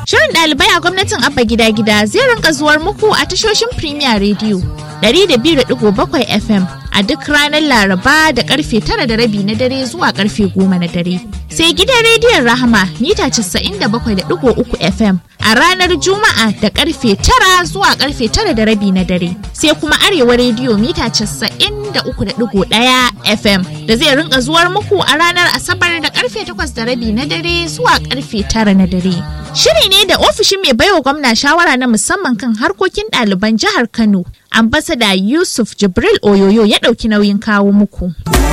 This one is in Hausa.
Shirin ɗalibai a gwamnatin Abba Gida Gida zai rinka zuwar muku a tashoshin Premier Radio 102.7 FM a duk ranar Laraba da karfe tara da rabi na dare zuwa karfe goma na dare. Sai gidan rediyon Rahama mita 97.3 FM a ranar Juma'a da karfe tara zuwa karfe tara da rabi na dare. Sai kuma Arewa rediyo mita 93.1 FM da zai rinka zuwar muku a ranar Asabar da karfe takwas da rabi na dare zuwa karfe tara na dare. Shiri ne da ofishin mai baiwa gwamna shawara na musamman kan harkokin ɗaliban jihar Kano, ambasada Yusuf Jibril Oyoyo ya ɗauki nauyin kawo muku.